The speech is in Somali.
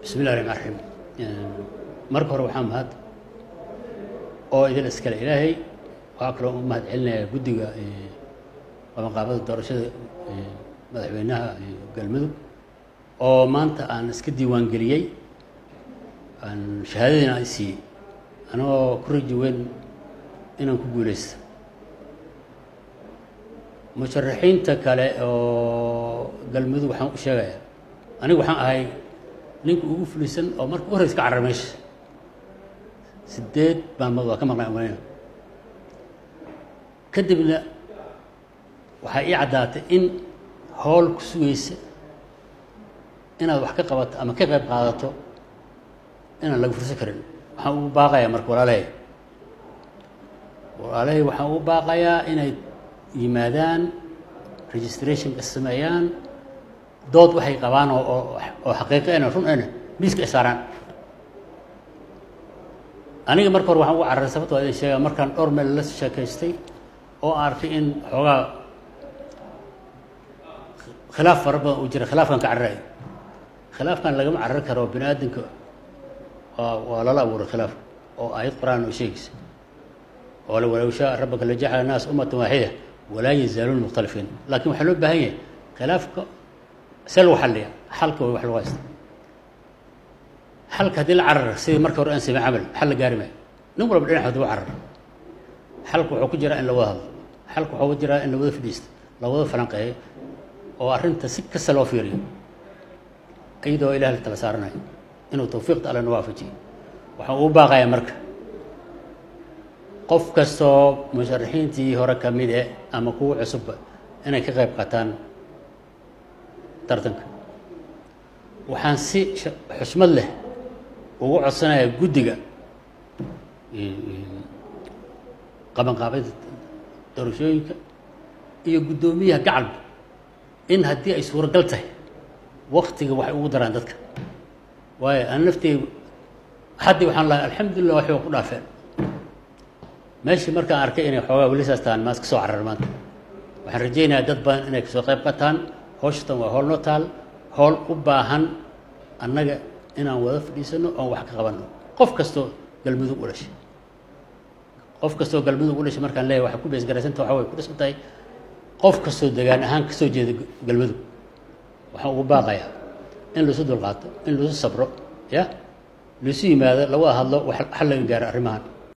bismillahi raxmaan raxiim marka hore waxaa mahad oo idin iskale ilaahay waxaa kaloo u mahad celinayaa guddiga qabanqaabada doorashada madaxweynaha galmudug oo maanta aan iska diiwaan geliyey aan shahaadadiina ay siiyey anagoo ku raji weyn inaan ku guuleysta musharaxiinta kale oo galmudug waxaan u sheegayaa anigu waxaan ahay ninka ugu fulisan oo marka u horeysa ka carar meesha sideed maalmood waa ka maqnay umaleyna kadibna waxaa ii caddaatay in howl ku sugaysa inaad wax ka qabato ama ka qayb qaadato inaan laga fursan karin waxaan ugu baaqayaa marka walaalahay walaalahay waxaan ugu baaqayaa inay yimaadaan registrationka sameeyaan dood waxay qabaan oo oo xaqiiqo ena run ena miiska ay saaraan aniga marka hore waxaan ugu cararay sababta waa idin sheegaa markaan dhowr meel la sheekaystay oo arkay in xoogaa khilaaf fara badan uu jira khilaafkan ka cararayo khilaafkan lagama carari karo bini aadamka waa waa lala abuuray khilaaf oo aayad qur-aan oo sheegaysa oo la walow shaa rabbaka la jacala naas ummatan waaxida walaa yazaaluuna mukhtalifiin laakiin waxaa loo baahan yahay khilaafka see lagu xalliya xalka way wax lagu haysta xalka haddii la carara sidii marka hore aan samey camal xal la gaari maayo nin walba dhinac haduu carar xalka wuxuu ku jiraa in la wada hadlo xalka wuxuu ku jiraa in la wada fadhiisto la wada falanqeeyo oo arrinta si kasta loo fiiriyo iyadoo ilaah la tala saaranayo inuu tawfiiqda alle na waafajiyo waxaan ugu baaqayaa marka qof kastoo musharaxiintii hore ka mid e ama kuwa cusubba inay ka qayb qaataan tartanka waxaan si xusmad leh ugu codsanayaa guddiga qabanqaabada doorashooyinka iyo guddoomiyaha gacalba in haddii ay suuragal tahay waktiga waxay ugu daraan dadka waayo aan nafteydu haddii waxaan lahay alxamdulilah waxay ku dhaafeen meeshii markaan arkay inay xoogaa weli saas tahan maas ka soo carar maanta waxaan rajaynayaa dad badan inay kasoo qayb qataan howshatan waa howl noo taal howl u baahan annaga inaan wada fadhiisano oon wax ka qabanno qof kastoo galmudug u dhashay qof kastoo galmudug u dhashay markaan leeyahay waxay ku beesgaraysanta waxa way ku dhisan tahay qof kastoo degaan ahaan kasoo jeeda galmudug waxaan ugu baaqayaa in laisu dulqaato in laisu sabro ya laisu yimaado lawada hadlo xal laga gaaro arrimahan